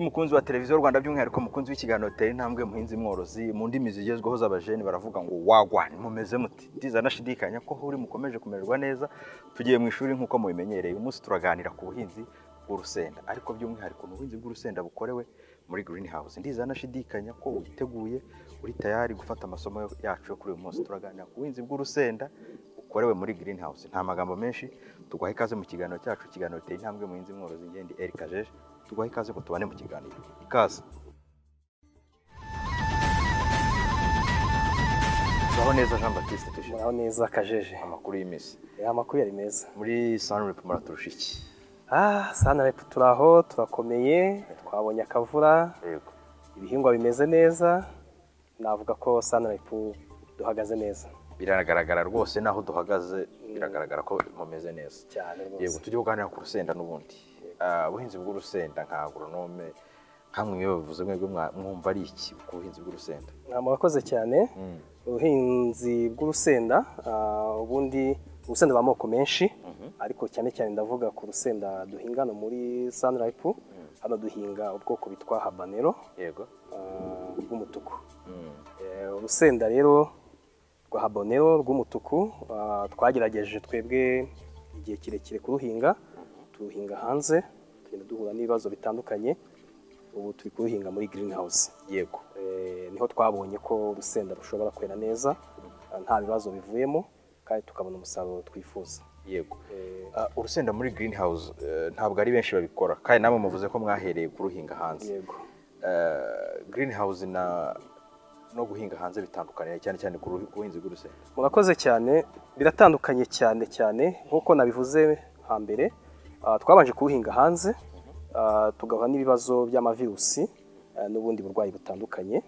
mukunzi wa televiziyo rwanda by'umwihariko mukunzi w'ikiganiro gitera intambwe muhinzi mworozi mu ndimi zigezweho z'abajeni baravuga ngo wagwa mumeze muti ndiza nashidikanya ko uri mukomeje kumererwa neza tugiye mu ishuri nk'uko mubimenyereye umunsi turaganira ku buhinzi bw'urusenda ariko by'umwihariko ni ubuhinzi bw'urusenda bukorewe muri green house ndiza nashidikanya ko witeguye uri tayari gufata amasomo yacu yo kuri uyu munsi turaganira ku buhinzi bw'urusenda bukorewe muri green house nta magambo menshi tuguha ikaze mu kiganiro cyacu ikiganiro giteye intambwe muhinzi mworozi ngendi eric ajeje tuguha ikaze ngo tubane mu kiganiro ikaze turaho neza jean batiste tuje muraho neza kajeje amakuru y'iminsi Eh, amakuru yari meza muri sunrep muraturusha iki ah sanarep turi aho turakomeye twabonye akavura yego ibihingwa bimeze neza navuga ko sanarep duhagaze neza biragaragara rwose n'aho duhagaze biragaragara ko mumeze neza cyane yego rwose tujye kuganira ku rusenda n'ubundi Ah, ubuhinzi bw'urusenda nka agronome nkamwe iyo bavuze mwebwe mwa- mwumva ari iki ku buhinzi bw'urusenda Ah, murakoze cyane ubuhinzi bw'urusenda ah, ubundi urusenda rwa moko menshi ariko cyane cyane ndavuga ku rusenda duhinga hano muri sanarep hano duhinga ubwoko bitwa habanero yego ah, bw'umutuku Mm. Eh, urusenda rero rwa habonero rw'umutuku ah, twagerageje twebwe igihe kirekire kuruhinga turuhinga hanze tugenda duhura n'ibibazo bitandukanye ubu turi kuruhinga muri green house yego niho twabonye ko urusenda rushobora kwera neza ah, nta bibazo bivuyemo kandi tukabona umusaruro twifuza yego Eh, Ah, urusenda muri green house ntabwo ari benshi babikora kandi namwe muvuze ko mwahereye kuruhinga hanze yego green house na no guhinga hanze bitandukanira cyane cyane ku ruhi- ku buhinzi bw'urusenda murakoze cyane biratandukanye cyane cyane nk'uko nabivuze hambere ah, twabanje kuwuhinga hanze ah, tugahura n'ibibazo by'amavirusi ah, n'ubundi burwayi butandukanye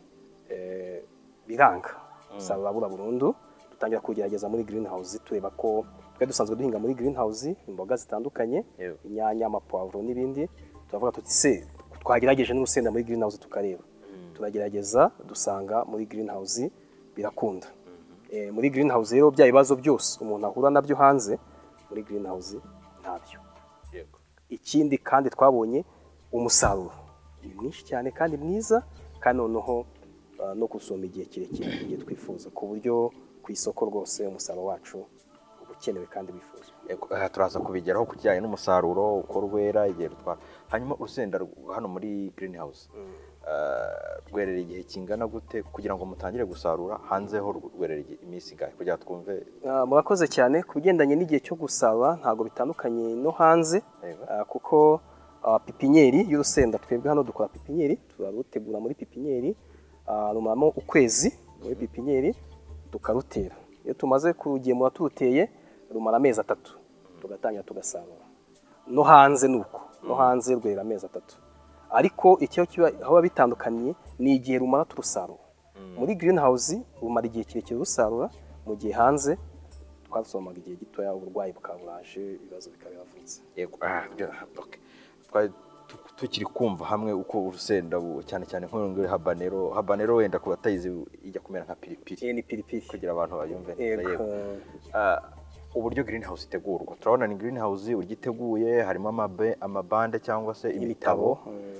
Eh, biranga usarura burabura burundu dutangira kugerageza muri green house tureba ko twari dusanzwe duhinga muri green house imboga zitandukanye Yewe. inyanya amapavuro n'ibindi turavuga tuti se twagerageje n'urusenda muri green house tukareba turagerageza dusanga muri green house birakunda Eh, muri green house rero bya bibazo byose umuntu ahura nabyo hanze muri green house ntabyo yego ikindi kandi twabonye umusaruro ni mwinshi cyane kandi mwiza kandi noneho ah, no gusoma igihe kirekire igihe twifuza ku buryo ku isoko rwose umusaruro wacu uba ukenewe kandi wifuzwa Eko- aha turaza kubigeraho ku kijyanye n'umusaruro uko rwera igihe rutwara hanyuma urusenda rw- hano muri green house rwerera igihe kingana gute kugira ngo mutangire gusarura hanze ho rw- rwerera igihe- iminsi ingahe kugira ngo twumve Ah, murakoze cyane ku bigendanye n'igihe cyo gusaba ntabwo bitandukanye no hanze Yego. ah, kuko ah, pipinyeri y'urusenda twebwe hano dukora pipinyeri turarutegura muri pipinyeri ah, rumaramo ukwezi muri pipinyeri tukarutera iyo tumaze kurugemura turuteye rumara amezi atatu tugatangira tugasarura no hanze ni uko no hanze rwerera amezi atatu ariko icyo kiba aho biba bitandukaniye ni igihe rumara turusarura muri green house rumara igihe kirekire rusarura mu gihe hanze twarusomaga igihe gitoya uburwayi bukaba buraje ibibazo bikaba biravutse Yego, ah, byo- okay. twari tu- tukiri kumva hamwe uko urusenda bu- cyane cyane nk'uyu nguyu habanero habanero wenda ku batayizi ijya kumera nka piripiri iyi ni piripiri kugira abantu bayumve neza yego yego Ah, uburyo green house itegurwa turabona ni green house uburyo iteguye harimo amabe- amabande cyangwa se imitabo ibitabo mm.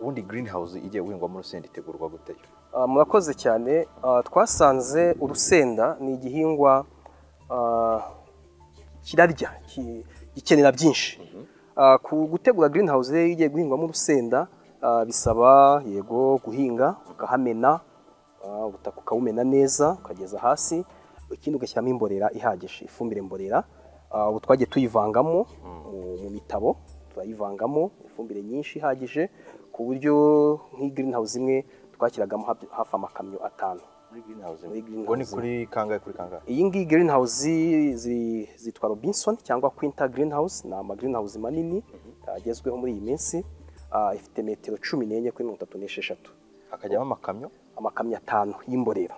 ubundi green house igiye guhingwamo urusenda itegurwa gute yo Ah, murakoze cyane Ah, twasanze urusenda ni igihingwa ah, kirarya ki- gikenera byinshi Ah, ku gutegura green house rero iyo ugiye guhingwamo urusenda ah, bisaba yego guhinga ukahamena ah, ubutaka ukawumena neza ukageza hasi ikindi ugashyiramo imborera ihagije ifumbire mborera Ah, ubu twagiye tuyivangamo mu- mu mitabo turayivangamo ifumbire nyinshi ihagije ku buryo nk'iyi green house imwe twashyiragamo hafi- hafi amakamyo atanu muri green house Muri green ngo ni house. kuri kangahe kuri kangahe iyi ngiyi green house zi- zitwa robinson cyangwa quinta green house ni ama green house manini agezweho muri iyi minsi Ah, ifite metero cumi n'enye kuri mirongo itatu n'esheshatu hakajyamo amakamyo amakamyo atanu y'imborera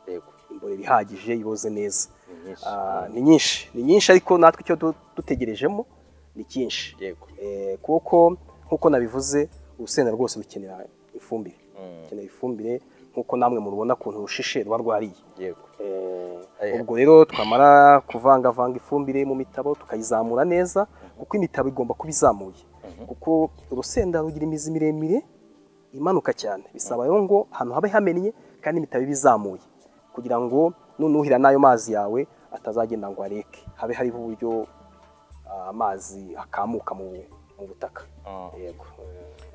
yego imborera ihagije iboze neza Ni nyinshi. Ah, ni nyinshi ni nyinshi ariko natwe icyo du- dutegerejemo ni cyinshi yego Eh, kuko nk'uko nabivuze urusenda rwose rukenera ifumbire Mm. rukenera ifumbire nk'uko namwe murubona ukuntu rushishe ruba rwariye yego Eh, ubwo rero twamara kuvangavanga ifumbire mu mitabo tukayizamura neza kuko imitabo igomba kuba izamuye kuko urusenda rugira imizi miremire imanuka cyane bisaba rero ngo ahantu habe hamennye kandi imitabi ibe izamuye kugira ngo nunuhira n'ayo mazi yawe atazagenda ngo areke habe hariho uburyo ah, amazi akamuka mu mu butaka Ah. yego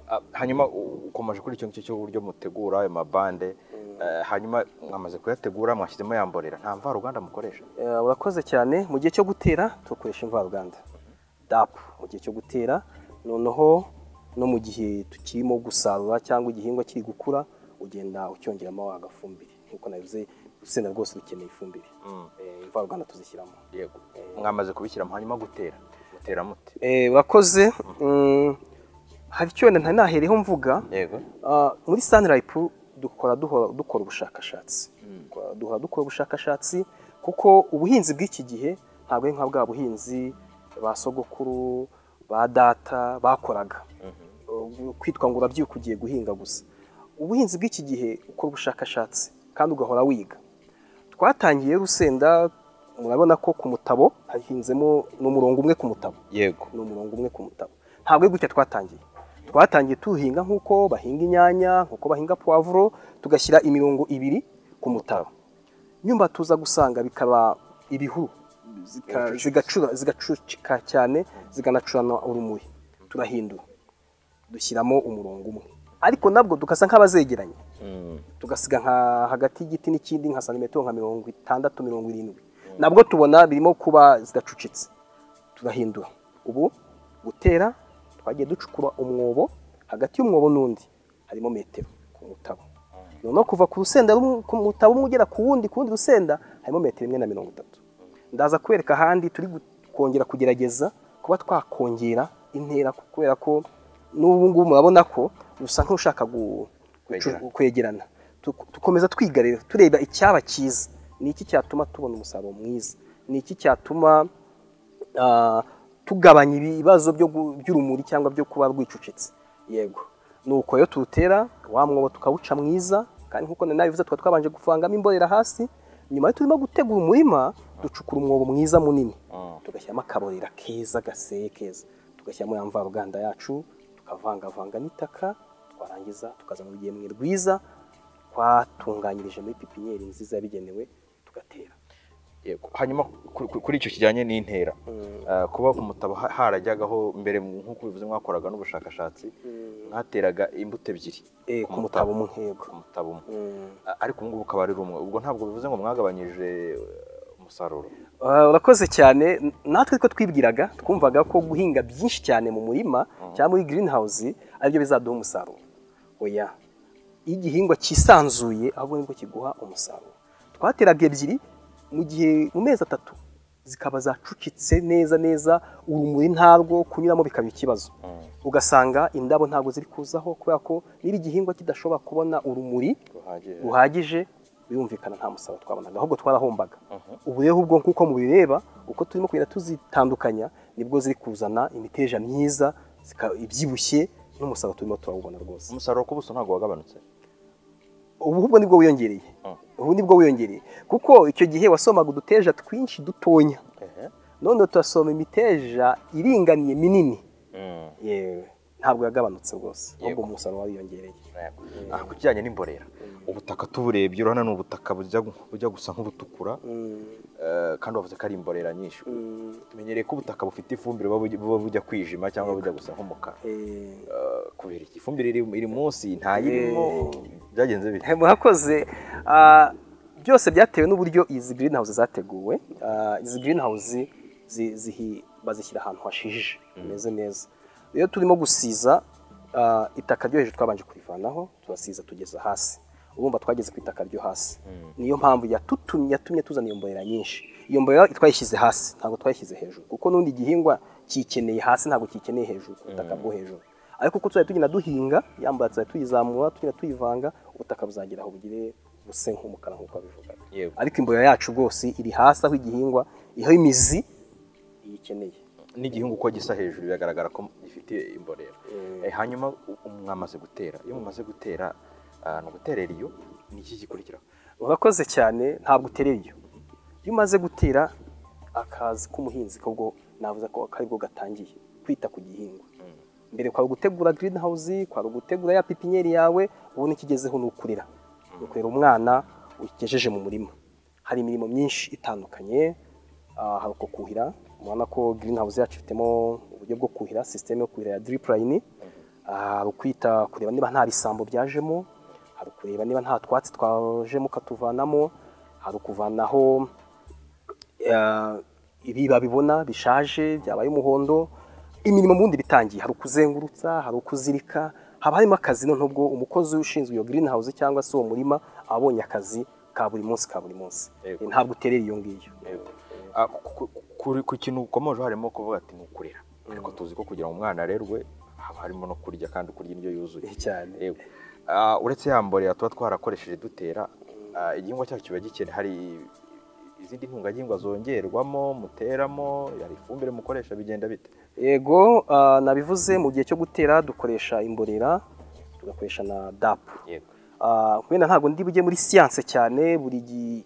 Ah, hanyuma u- ukomeje kuri icyo ngicyo cy'uburyo mutegura ayo mabande eh, hanyuma mwamaze kuyategura mwashyizemo yamborera nta mvaruganda mukoresha Eh, urakoze cyane mu gihe cyo gutera tukoresha imvaruganda dapu mu gihe cyo gutera noneho no mu gihe tukirimo gusarura cyangwa igihingwa kiri gukura ugenda ucyongeramo agafumbire nk'uko nabivuze urusenda rwose rukeneye ifumbire Eh, imvaruganda tuzishyiramo yego mwamaze kubishyiramo hanyuma gutera mutera muti Eh, urakoze Mm, hari icyo wenda ntari nahereho mvuga yego Ah, muri sanirayipu dukora duhora dukora ubushakashatsi Dukora- duhora dukora ubushakashatsi kuko ubuhinzi bw'iki gihe ntabwo ari nka bwa buhinzi ba sogokuru ba data bakoraga Uh, kwitwa ngo urabyuka ugiye guhinga gusa ubuhinzi bw'iki gihe ukora ubushakashatsi kandi ugahora wiga twatangiye rusenda murabona ko ku mutabo hahinzemo n'umurongo umwe ku mutabo yego ni umurongo umwe ku mutabo ntabwo ari gutya twatangiye twatangiye tuhinga nk'uko bahinga inyanya nk'uko bahinga puwavuro tugashyira imirongo ibiri ku mutabo nyuma tuza gusanga bikaba ibihuru zika- zigacura- zigacucika cyane ziganacurana urumuri turahindura dushyiramo umurongo umwe ariko nabwo dugasa nk'abazegeranye tugasiga nka hagati y'igiti n'ikindi nka santimetero nka mirongo itandatu mirongo irindwi nabwo tubona birimo kuba zidacucitse tugahindura ubu gutera twagiye ducukura umwobo hagati y'umwobo n'undi harimo metero ku mutabo noneho kuva ku rusenda rumwe- ku mutabo umwe ugera ku wundi ku wundi rusenda harimo metero imwe na mirongo itatu ndaza kwereka ahandi turi gu- kongera kugerageza kuba twakongera intera kubera ko n'ubu ngubu murabona ko rusa nk'ushaka gu- Kwegera. gucu- kwegerana Tuk- tukomeza twiga rero tureba icyaba cyiza ni iki cyatuma tubona umusaruro mwiza ni iki cyatuma ah, tugabanya ibibazo byo gu- by'urumuri cyangwa byo kuba rwicucitse yego nuko iyo turutera wa mwobo tukawuca mwiza kandi nk'uko nari nabivuze tukaba twabanje kuvangamo imborera hasi nyuma yo turimo gutegura umurima ducukura umwobo mwiza munini tugashyiramo akaborera keza gaseye keza tugashyiramo ya mvaruganda yacu tukavangavanga n'itaka twarangiza tukazana urugemwe rwiza twatunganyirije muri pipiniyeri nziza yabigenewe tugatera yego hanyuma kuri- kuri- kuri icyo kijyanye n'intera Eh, kuba ku mutabo ha- harajyagaho mbere nk'uko bivuze mwakoraga n'ubushakashatsi mwateraga imbuto ebyiri Eh, ku mutabo umwe yego ku mutabo umwe Mm. Ah, ariko ubu ngubu ukaba ari rumwe ubwo ntabwo bivuze ngo mwagabanyije eh, umusaruro Ah, urakoze cyane N- natwe ko twibwiraga twumvaga ko guhinga byinshi cyane mu murima cyangwa muri green house aribyo bizaduha umusaruro oya iyo igihingwa cyisanzuye ahubwo nibwo kiguha umusaruro twateraga ebyiri mu gihe mu mezi atatu zikaba zacucitse neza neza urumuri ntabwo kunyuramo bikaba ikibazo ugasanga indabo ntabwo ziri kuzaho kubera ko niba igihingwa kidashobora kubona urumuri ruhagije buhagije birumvikana nta musaruro twabonaga ahubwo twarahombaga ubu rero ubwo nk'uko mubireba uko turimo kugenda tuzitandukanya nibwo ziri kuzana imiteja myiza zika- ibyibushye n'umusaruro turimo turawubona rwose umusaruro ku buso ntabwo wagabanutse ubu ahubwo nibwo wiyongereye Mm. ubu nibwo wiyongereye kuko icyo gihe wasomaga uduteja twinshi dutonya none turasoma imiteja iringaniye minini yewe ntabwo yagabanutse rwose ahubwo Yego. umusaruro wariyongereye Ah, ku kijyanye n'imborera ubutaka tuburebye urabona ni ubutaka bujya gu- bujya gusa nk'ubutukura Mm, eh, kandi wavuze ko ari imborera nyinshi mm, tumenyereye ko ubutaka bufite ifumbire buba buj- buba bujya kwijima cyangwa bujya gusa nk'umukara eh. Eh, kubera iki ifumbire iri iri munsi ntayirimo byagenze bite murakoze Ah, byose byatewe n'uburyo izi green house zateguwe Ah, izi green house zi- zihi- bazishyira ahantu hashije hameze neza iyo turimo gusiza ah, itaka ryo hejuru twabanje kurivanaho turasiza tugeza hasi urumva twageze ku itaka ryo hasi niyo mpamvu yatutumye yatumye tuzana iyo mborera nyinshi iyo mborera twayishyize hasi ntabwo twayishyize hejuru kuko n'undi igihingwa kikeneye hasi ntabwo kikeneye hejuru ku butaka bwo hejuru ariko uko tuzajya tugenda duhinga yambaye tuzajya tuyizamura tugenda tuyivanga ubutaka buzagira aho bugire buse nk'umukara nk'uko babivugaga Yego. ariko imborera yacu rwose iri hasi aho igihingwa aho imizi iyikeneye n'igihingwa uko gisa hejuru biragaragara ko gifite imborera Eh, hanyuma u- u- mwamaze gutera iyo mumaze gutera ah, ni uguterera iyo ni iki gikurikiraho urakoze cyane ntabwo uterera iyo iyo umaze gutera akazi k'umuhinzi kobwo navuze ko karibwo gatangiye kwita ku gihingwa mbere kwari ugutegura green house kwari ugutegura ya pipiniyeri yawe ubu n'ikigezeho ni ukurera ukurera umwana ugejeje mu murima hari imirimo myinshi itandukanye ah, hari uko kuhira mubona ko green house yacu ifitemo uburyo bwo kuhira sisiteme yo kuhira ya drip line Ah, hari ukwita kureba niba nta bisambo byajemo hari ukureba niba nta twatsi twajemo ukatuvanamo hari ukuvanaho eh, ibiba bibona bishaje byabaye umuhondo imirimo mu bundi bitangiye hari ukuzengurutsa hari ukuzirika haba harimo akazi noneho ubwo umukozi ushinzwe iyo green house cyangwa se uwo murima aba abonye akazi ka buri munsi ka buri munsi Yego. Eh, ntabwo uterera iyo ngiyo Ah, ku- ku- ku- ku kintu ukomeje harimo kuvuga ati ni ukurera ariko tuzi ko kugira ngo umwana arerwe haba harimo no kurya kandi kurya indyo yuzuye Eh, cyane Yego. Ah, uretse ya mborera tuba twarakoresheje dutera ah, igihingwa cyacu kiba gikene hari izindi ntungagihingwa zongerwamo muteramo hari ifumbire mukoresha bigenda bite yego ah, nabivuze mu gihe cyo gutera dukoresha imborera tugakoresha na dapu yego Ah, wenda ntabwo ndi bujye muri siyanse cyane buri gi-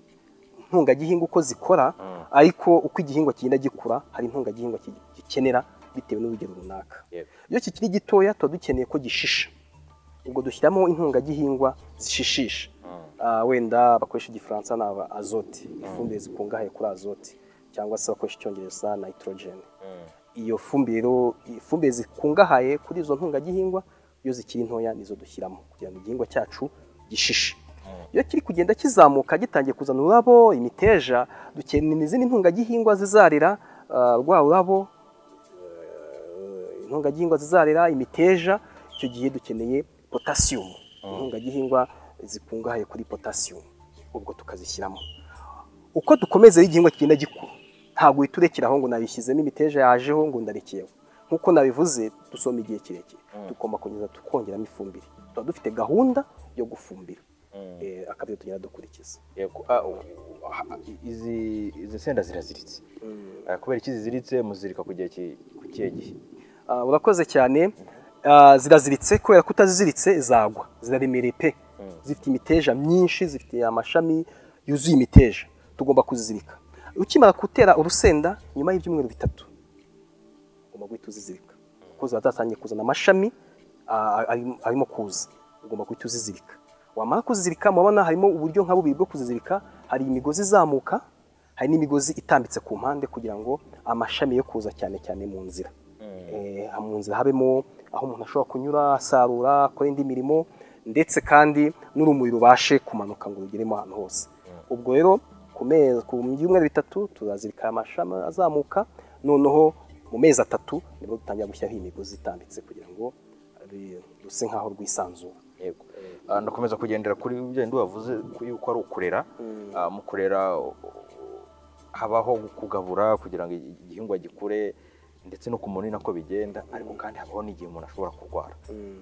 ntungagihingwa uko zikora Mm. ariko uko igihingwa kigenda gikura hari intungagihingwa ki- gikenera bitewe n'urugero runaka yego iyo kikiri gitoya tuba dukeneye ko gishisha ubwo dushyiramo intungagihingwa zishishisha Mm. Ah, wenda bakoresha igifaransa ni aba azote ifumbire zikungahaye kuri azote cyangwa se bakoresha icyongereza nitrogen Mm. iyo fumbire rero- ifumbire zikungahaye kuri izo ntungagihingwa iyo zikiri ntoya nizo dushyiramo kugira ngo igihingwa cyacu gishishe iyo kiri kugenda kizamuka gitangiye kuzana ururabo imiteja dukenera izindi ntungagihingwa zizarira ah, rwa rurabo eh, intungagihingwa zizarira imiteja icyo gihe dukeneye potasiyumu intungagihingwa zikungahaye kuri potasiyumu ubwo tukazishyiramo uko dukomeza igihingwa kigenda gikura ntabwo uhita urekera aho ngo nabishyizemo imiteja yajeho ngo ndarekeyeho nk'uko nabivuze dusoma igihe kirekire tugomba kugeza tukongeramo ifumbire tuba dufite gahunda yo gufumbira Mm. Eh, akazi tugenda dukurikiza Yego. Ah, u- u- ha- izi izi senda ziraziritse Ah, kubera iki ziziritse muzirika ku gihe ki- ku kihe gihe Ah, urakoze cyane Ah, ziraziritse kubera ko utaziziritse zagwa ziraremereye pe zifite imiteja myinshi zifite amashami yuzuye imiteja tugomba kuzizirika ukimara gutera urusenda nyuma y'ibyumweru bitatu ugomba guhita uzizirika kuko ziba zatangiye kuzana amashami ah, ari- arimo kuza ugomba guhita uzizirika wamara kuzizirika murabona harimo uburyo nka bubiri bwo kuzizirika hari imigozi izamuka hari n'imigozi itambitse ku mpande kugira ngo amashami yo kuza cyane cyane mu nzira Eh, mu nzira habemo aho umuntu ashobora kunyura asarura akora indi mirimo ndetse kandi n'urumuri rubashe kumanuka ngo rugeremo ahantu hose ubwo rero ku mezi ku byumweru bitatu turazirika amashami azamuka noneho mu mezi atatu nibwo dutangira gushyiraho imigozi itambitse kugira ngo ri- ruse nk'aho rwisanzura yego Ah, ndakomeza kugendera kuri ugenda wavuze yuko ari ukurera Ah, mu kurera u- u- habaho kugabura kugira ngo igi- igihingwa gikure ndetse no ku munini nako bigenda ariko kandi habaho n'igihe umuntu ashobora kurwara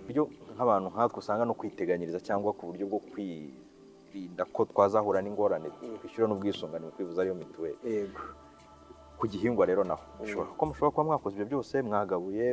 buryo nk'abantu nkatwe usanga no kwiteganyiriza cyangwa ku buryo bwo kwirinda ko twazahura n'ingorane twishyura n'ubwisungane mu kwivuza ariyo mituweli yego ku gihingwa rero naho bishobora ko mushobora kuba mwakoze ibyo byose mwagabuye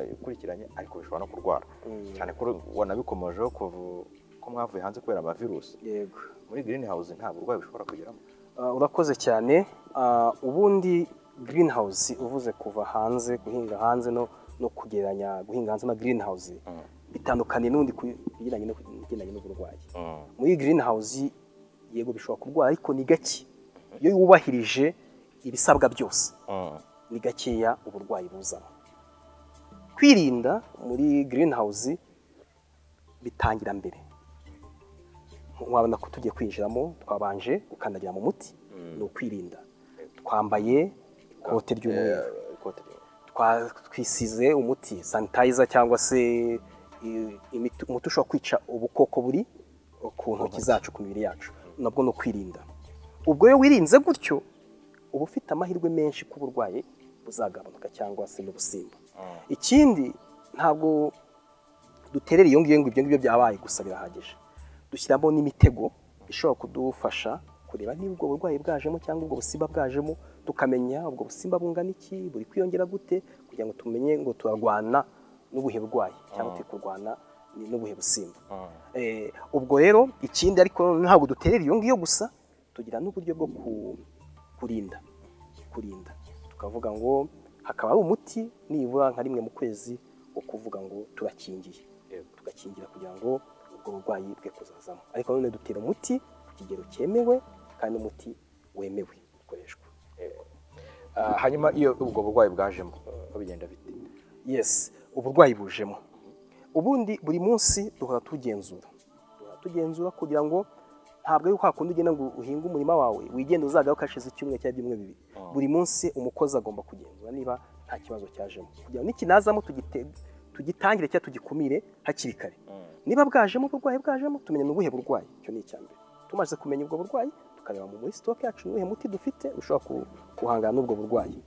mwakurikiranye ariko bishobora no kurwara Mm. cyane ko wanabikomojeho kuva- ko mwavuye hanze kubera amavirusi yego muri green house nta burwayi bushobora kugeramo Ah, urakoze cyane Ah, ubundi green house uvuze kuva hanze guhinga hanze no no kugereranya guhinga hanze na green house Mm. bitandukanye n'undi ku bijyanye no- ibigendanye n'uburwayi muri green house yego bishobora kurwara ariko ni gake iyo wubahirije ibisabwa byose ni gakeya uburwayi buzana kwirinda muri green house bitangira mbere wabona ko tugiye kwinjiramo twabanje gukandagira mu muti ni ukwirinda twambaye ikote ry'umweru ikote ry'umweru. twa- twisize umuti sanitayiza cyangwa se i- imiti- umuti ushobora kwica ubukoko buri ku ntoki zacu ku mibiri yacu nabwo ni ukwirinda ubwo iyo wirinze gutyo uba ufite amahirwe menshi ko uburwayi buzagabanuka cyangwa se n'ubusimba ikindi ntabwo duterera iyo ngiyo ngo ibyo ngibyo byabaye gusa birahagije dushyiramo n'imitego ishobora kudufasha kureba niba ubwo burwayi bwajemo cyangwa ubwo busimba bwajemo tukamenya ubwo busimba bungana iki buri kwiyongera gute kugira ngo tumenye ngo turarwana n'ubuhe burwayi cyangwa turi kurwana ni- n'ubuhe busimba Eh, ubwo rero ikindi ariko ntabwo duterera iyo ngiyo gusa tugira n'uburyo bwo ku- kurinda kurinda tukavuga ngo hakaba hari umuti nibura nka rimwe mu kwezi wo kuvuga ngo turakingiye tugakingira kugira ngo ubwo burwayi bwe kuzazamo ariko none dutera umuti ku kigero cyemewe kandi umuti wemewe ukoreshwa hanyuma iyo ubwo burwayi bwajemo babigenda bite yesi uburwayi bujemo ubundi buri munsi duhora tugenzura duhora tugenzura kugira ngo ntabwo ari kwa kundi ugenda ngo uhinge umurima wawe wigenda uzagaho ukashize icyumweru cyangwa ibyumweru bibiri buri munsi umukozi agomba kugenzura niba nta kibazo cyajemo kugira ngo nikinazamo tugite- tugitangire cyangwa tugikumire hakiri kare niba bwajemo uburwayi bwajemo tumenya ni ubuhe burwayi icyo ni icya mbere tumaze kumenya ubwo burwayi tukareba muri sitoke yacu ni uwuhe muti dufite ushobora ku- guhangana n'ubwo burwayi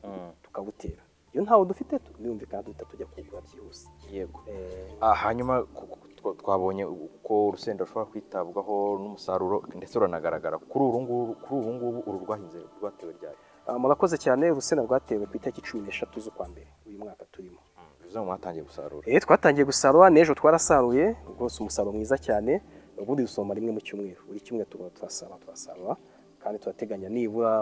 tukabutera iyo ntawo dufite tu- birumvikana duhita tujya kugura byihuse yego Eh, Ah, hanyuma ku- ku- twa- twabonye uko urusenda rushobora kwitabwaho n'umusaruro ndetse ruranagaragara kuri uru nguru kuri ubu ngubu uru rwahinze rwatewe ryari ah, murakoze cyane urusenda rwatewe ku itariki cumi n'eshatu z'ukwa mbere uyu mwaka turimo bivuze ngo mwatangiye gusarura Eh, twatangiye gusarura n'ejo twarasaruye rwose umusaruro mwiza cyane ubundi dusoma rimwe mu cyumweru buri kimwe tuba turasarura turasarura kandi turateganya nibura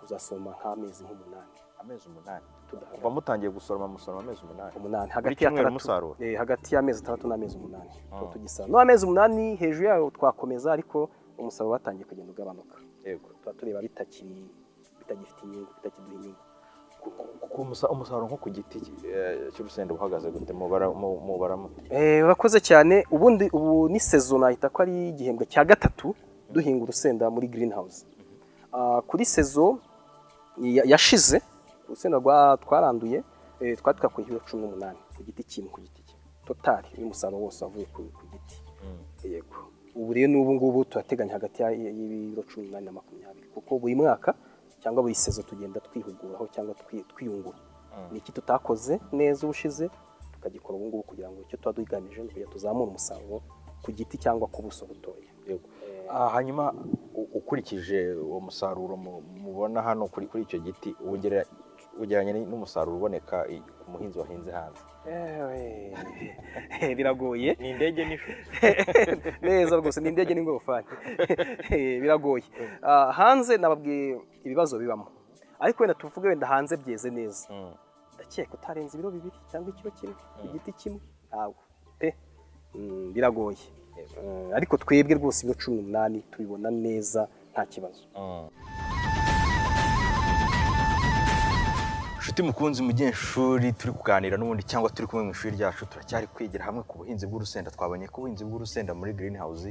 uzasoma nk'amezi nk'umunani amezi umunani kuva tudahagati mutangiye gusoroma musoroma amezi umunani umunani buri hagati ya cyumweru atandatu musarura eh, hagati y'amezi atandatu n'amezi umunani Ah. tuba tugisarura n'amezi umunani hejuru yayo twakomeza ariko umusaruro watangiye kugenda ugabanuka yego tuba tureba bitakiri bitagifite inyungu bitakiduha inyungu Ku- ku- ku- ku musa- umusaruro nko ku giti eh, cy'urusenda buhagaze gute mubara mu- mubara mute Eh, urakoze cyane ubundi ubu ni sezo nahita ko ari igihembwe cya gatatu duhinga urusenda muri green house kuri sezo ya- yashize urusenda rwa- twaranduye eh, twari twakuye ibiro cumi n'umunani ku giti kimwe ku giti kimwe totari umusaruro wose wavuye ku ku giti yego ubu rero n'ubu ngubu turateganya hagati ya- y'ibiro cumi n'umunani na makumyabiri kuko buri mwaka cyangwa buri sezo tugenda twihuguraho cyangwa twi- twiyungura ni iki tutakoze neza ubushize tukagikora ubu ngubu kugira ngo icyo tuba duhiganije ni ukugira tuzamure umusaruro ku giti cyangwa ku buso butoya Yego. Ah, hanyuma u- ukurikije uwo musaruro mu- mubona hano kuri kuri icyo giti wongera ugereranya ni- n'umusaruro uboneka i- ku muhinzi wahinze hanze Ewe, biragoye ni indege n'ifu neza rwose ni indege n'ingorofani Eh, biragoye Ah, hanze nababwiye ibibazo bibamo ariko wenda tuvuge wenda hanze byeze neza ndakeka utarenza ibiro bibiri cyangwa ikiro kimwe ku giti kimwe ntabwo pe Mm, biragoye Eh, ariko twebwe rwose ibiro cumi n'umunani tubibona neza nta kibazo inshuti mukunzi mugenshuri turi kuganira n'ubundi cyangwa turi kumwe mu ishuri ryacu turacyari kwigira hamwe ku buhinzi bw'urusenda twabonye ko ubuhinzi bw'urusenda muri green house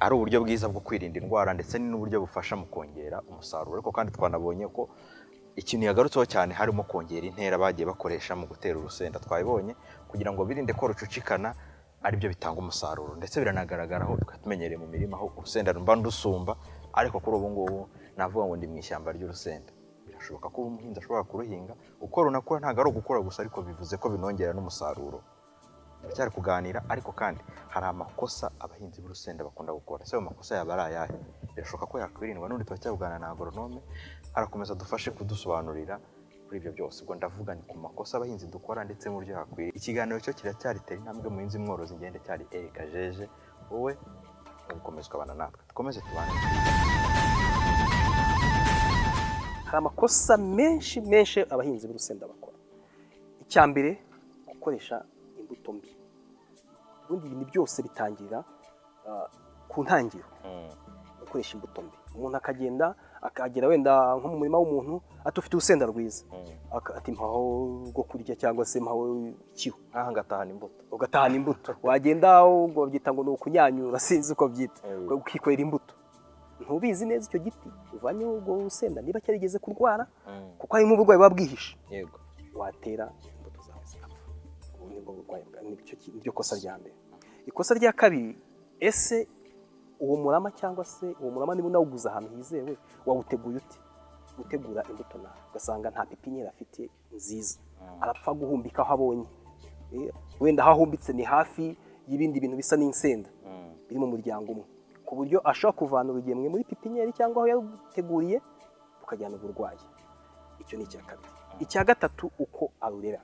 ari uburyo bwiza bwo kwirinda indwara ndetse n'uburyo bufasha mu kongera umusaruro ariko kandi twanabonye ko ikintu yagarutseho cyane harimo kongera intera bagiye bakoresha mu gutera urusenda twabibonye kugira ngo birinde ko rucucikana aribyo bitanga umusaruro ndetse biranagaragaraho tukatumenyereye mu mirima aho urusenda mba ndusumba ariko kuri ubu ngubu navuga ngo ndi mu ishyamba ry'urusenda birashoboka ko umuhinzi ashobora kuruhinga uko runakura ntabwo ari ugukura gusa ariko bivuze ko binongera n'umusaruro turacyari kuganira ariko kandi hari amakosa abahinzi b'urusenda bakunda gukora ese ayo makosa yaba ari ayahe birashoboka ko yakwirindwa n'undi turacyavuganira na agoronome arakomeza adufashe kudusobanurira kuri ibyo byose ubwo ndavuga ni ku makosa abahinzi dukora ndetse n'uburyo yakwiye ikiganiro cyo kiracyari tera intambwe muhinzi mworozi ngende cyari Eric Jeje wowe ukomeze ukabana natwe dukomeze tubane hari amakosa menshi menshi abahinzi b'urusenda bakora icya mbere gukoresha imbuto mbi ubundi ibintu byose bitangirira ah, ku ntangiriro gukoresha imbuto mbi umuntu akagenda akagera wenda nko mu murima w'umuntu atufite urusenda rwiza Aka- ati mpaho rwo kurya cyangwa se mpaho ikiho nk'aha ngatahana imbuto ugatahana imbuto wagenda ubwo babyita ngo ni ukunyanyura sinzi uko byita Eh. ukikorera imbuto ntubizi neza icyo giti uvanyeho ubwo rusenda niba cyarigeze kurwara kuko harimo uburwayi buba bwihishe yego watera imbuto zawe zigapfa ubu ni bwo burwayi bwa- ni cyo ki- niryo kosa rya mbere ikosa rya kabiri ese uwo murama cyangwa se uwo murama niba unawuguze ahantu hizewe wawuteguye uti gutegura imbuto nawe ugasanga nta pipinyeri afite nziza arapfa guhumbika aho abonye Eh, wenda aho ahumbitse ni hafi y'ibindi bintu bisa n'insenda biri mu muryango umwe ku buryo ashobora kuvana urugemwe muri pipinyeri cyangwa aho yaruteguriye rukajyana uburwayi icyo ni icya kabiri icya gatatu uko arurera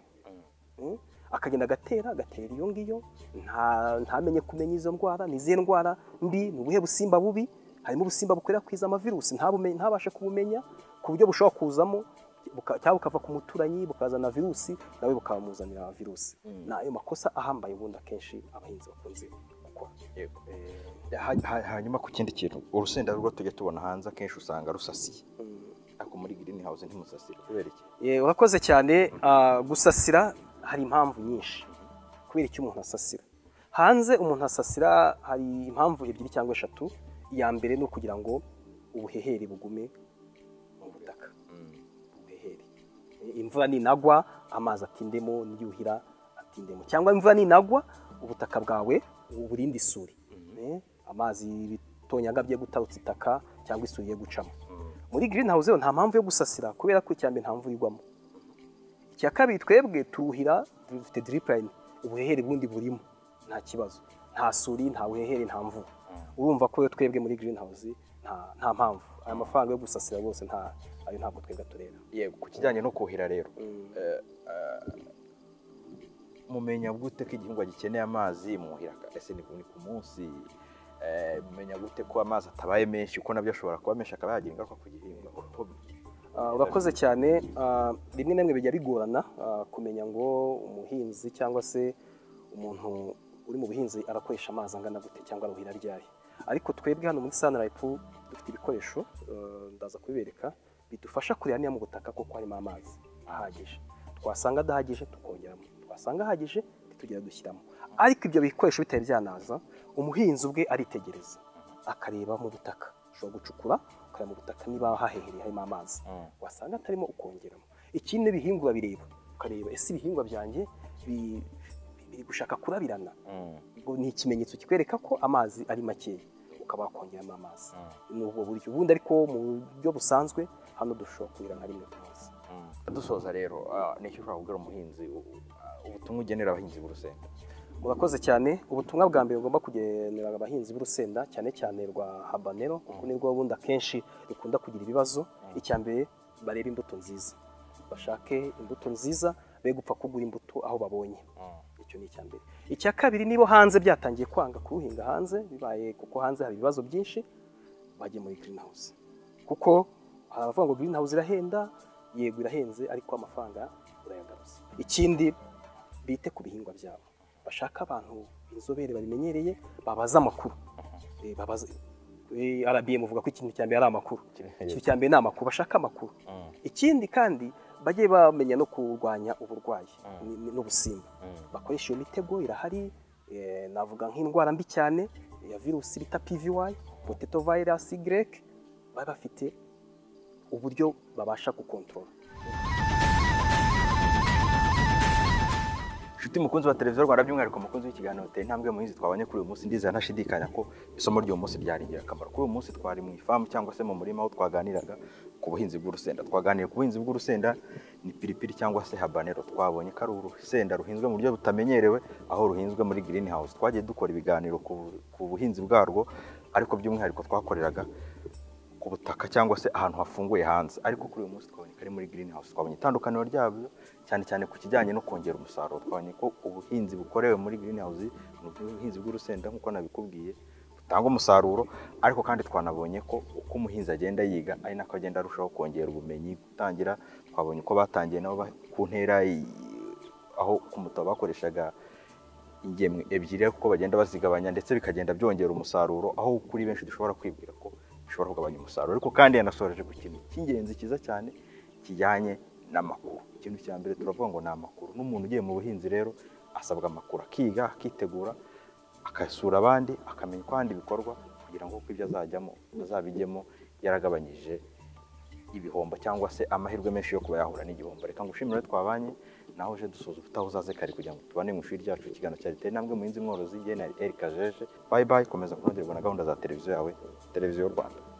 Mm? akagenda agatera agatera iyo ngiyo nta- ntamenye kumenya izo ndwara ni izihe ndwara mbi ni ubuhe busimba bubi harimo ubusimba bukwirakwiza amavirusi ntabume- ntabashe kubumenya ku buryo bushobora kuzamo buka- cyangwa bukava ku muturanyi bukazana virusi nawe bukamuzanira virusi ni ayo makosa ahambaye ubundi akenshi abahinzi bakunze gukora Yego. Ha- ha- hanyuma ku kindi kintu urusenda rwo tujya tubona hanze akenshi usanga rusasiye Mm. ariko muri girini hawuze ntimusasira kubera iki Eh, urakoze cyane ah, gusasira hari impamvu nyinshi kubera icyo umuntu asasira hanze umuntu asasira hari impamvu ebyiri cyangwa eshatu iya mbere ni ukugira ngo ubuhehere bugume mu butaka ubuhehere Eh, imvura ninagwa amazi atindemo n'iyuhira atindemo cyangwa imvura ninagwa ubutaka bwawe uburinde isuri Eh, amazi bitonyanga bye gutarutsa itaka cyangwa isuri ye gucamo muri green house rero nta mpamvu yo gusasira kubera ko icya mbere nta mvura igwamo icya kabiri twebwe turuhira dufite drip line ubuhehere bundi burimo nta kibazo nta suri nta buhehere nta mvura urumva ko rero twebwe muri green house nta, nta mpamvu aya mafaranga yo gusasira rwose nta ayo ntabwo twebwe tureba yego ku kijyanye no kuhira rero Mm. eh, eh, mumenya gute ko igihingwa gikeneye amazi muhira ka- ese ni ku ni ku munsi Eh, mumenya gute ko amazi atabaye menshi kuko nabyo ashobora kuba menshi akaba yagira ingaruka ku gihingwa Uko- Ah, urakoze cyane Ah, rimwe na rimwe bijya bigorana ah, kumenya ngo umuhinzi cyangwa se umuntu uri mu buhinzi arakoresha amazi angana gute cyangwa aruhira ryari ariko twebwe hano muri sanarayipu dufite ibikoresho ah, ndaza kubibereka bidufasha kureba niba mu butaka koko harimo amazi ahagije twasanga adahagije tukongeramo twasanga ahagije ntitugire dushyiramo ariko ibyo bikoresho bitari byanaza umuhinzi ubwe aritegereza akareba mu butaka ushobora gucukura ukareba mu butaka niba hahehereye harimo amazi Mm. wasanga atarimo ukongeramo ikindi ibihingwa bireba ukareba ese ibihingwa byanjye bi- bi- biri gushaka kurabirana Mm. ngo ni ikimenyetso kikwereka ko amazi ari makeya ukaba wakongeramo amazi Mm. ni ubwo buryo ubundi ariko mu buryo busanzwe hano dushobora kuhira nka rimwe ku munsi dusoza rero ah, ni iki ushobora kubwira umuhinzi u- u- ah, ubutumwa ugenera abahinzi b'urusenda murakoze cyane ubutumwa bwa mbere bugomba kugenera abahinzi b'urusenda cyane cyane rwa habanero kuko nirwo bundi akenshi rukunda kugira ibibazo icya mbere barebe imbuto nziza bashake imbuto nziza be gupfa kugura imbuto aho babonye icyo ni icya mbere icya kabiri niba hanze byatangiye kwanga kuwuhinga hanze bibaye kuko hanze hari ibibazo byinshi bajye muri green house kuko hari abavuga ngo green house irahenda yego irahenze ariko amafaranga urayagaruza ikindi bite ku bihingwa byabo bashaka abantu inzobere babimenyereye babaza amakuru Eh, babaza eh, RBM ivuga ko ikintu cya mbere ari amakuru ikintu cya mbere ni amakuru bashaka amakuru ikindi kandi bajye bamenya no kurwanya uburwayi ni- ni- n'ubusimba bakoresha iyo mitego irahari eh, navuga nk'indwara mbi cyane ya virusi bita PVY potato virus Y baba bafite uburyo babasha gukontorora inshuti mukunzi wa televiziyo rwanda by'umwihariko mukunzi w'ikiganiro uteye intambwe muhinzi twabonye kuri uyu munsi ndizera ntashidikanya ko isomo ry'uyu munsi ryari ingirakamaro kuri uyu munsi twari mu ifamu cyangwa se mu murima aho twaganiraga ku buhinzi bw'urusenda twaganiriye ku buhinzi bw'urusenda ni piripiri cyangwa se habanero twabonye ko ari urusenda ruhinzwe mu buryo butamenyerewe aho ruhinzwe muri girini hawuzi twagiye dukora ibiganiro ku ku buhinzi bwarwo ariko by'umwihariko twakoreraga ku butaka cyangwa se ahantu hafunguye hanze ariko kuri uyu munsi twabonye ko ari muri girini hawuzi twabonye itandukaniro ryabyo cyane cyane ku kijyanye no kongera umusaruro twabonye ko ubuhinzi bukorewe muri girini hawuzi ni ubuhinzi bw'urusenda nk'uko nabikubwiye butanga umusaruro ariko kandi twanabonye ko uko umuhinzi agenda yiga ari nako agenda arushaho kongera ubumenyi gutangira twabonye uko batangiye nabo ba- ku ntera i- aho ku mutabo bakoreshaga ingemwe ebyiri ariko uko bagenda bazigabanya ndetse bikagenda byongera umusaruro aho kuri benshi dushobora kwibwira ko bishobora kugabanya umusaruro ariko kandi yanasoreje ku kintu cy'ingenzi cyiza cyane kijyanye n'amakuru ikintu cya mbere turavuga ngo ni amakuru n'umuntu ugiye mu buhinzi rero asabwa amakuru akiga akitegura agasura abandi akamenya uko ahandi bikorwa kugira ngo uko ibyo azajyamo azabijyemo yaragabanyije ibihombo cyangwa se amahirwe menshi yo kuba yahura n'igihombo reka ngushimire twabanye nawe uje dusoza utaho uzaze kare kugira ngo tubane mu ishuri ryacu ikiganiro cya leta intambwe muhinzi mworozi jye na Eric Kajeje bayi bayi komeza kurondera na gahunda za televiziyo yawe televiziyo y'u Rwanda